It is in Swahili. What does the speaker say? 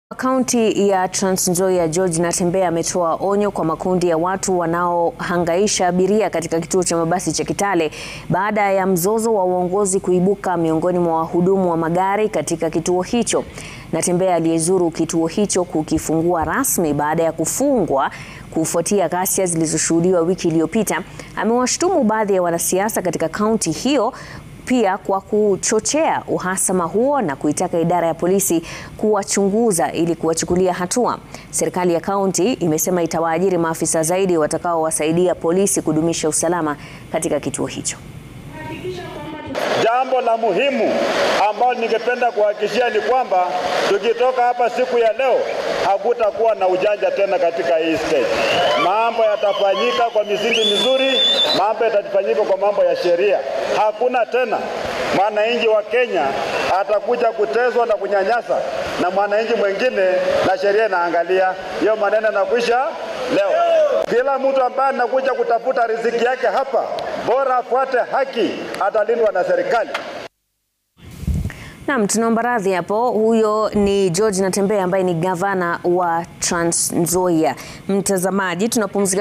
Kaunti ya Trans Nzoia George Natembeya ametoa onyo kwa makundi ya watu wanaohangaisha abiria katika kituo cha mabasi cha Kitale baada ya mzozo wa uongozi kuibuka miongoni mwa wahudumu wa magari katika kituo hicho. Natembeya aliyezuru kituo hicho kukifungua rasmi baada ya kufungwa kufuatia ghasia zilizoshuhudiwa wiki iliyopita, amewashtumu baadhi ya wanasiasa katika kaunti hiyo pia kwa kuchochea uhasama huo na kuitaka idara ya polisi kuwachunguza ili kuwachukulia hatua. Serikali ya kaunti imesema itawaajiri maafisa zaidi watakaowasaidia polisi kudumisha usalama katika kituo hicho. Jambo la muhimu ambalo ningependa kuhakikishia ni kwamba tukitoka hapa siku ya leo hakutakuwa na ujanja tena katika hii state. Mambo yatafanyika kwa misingi mizuri, mambo yatafanyika kwa mambo ya sheria. Hakuna tena mwananchi wa Kenya atakuja kutezwa na kunyanyasa na mwananchi mwingine na sheria inaangalia. Hiyo maneno yanakwisha leo. Kila mtu ambaye anakuja kutafuta riziki yake hapa, bora afuate haki, atalindwa na serikali. Naam, tunaomba radhi hapo. Huyo ni George Natembeya ambaye ni gavana wa Trans Nzoia. Mtazamaji, tunapumzika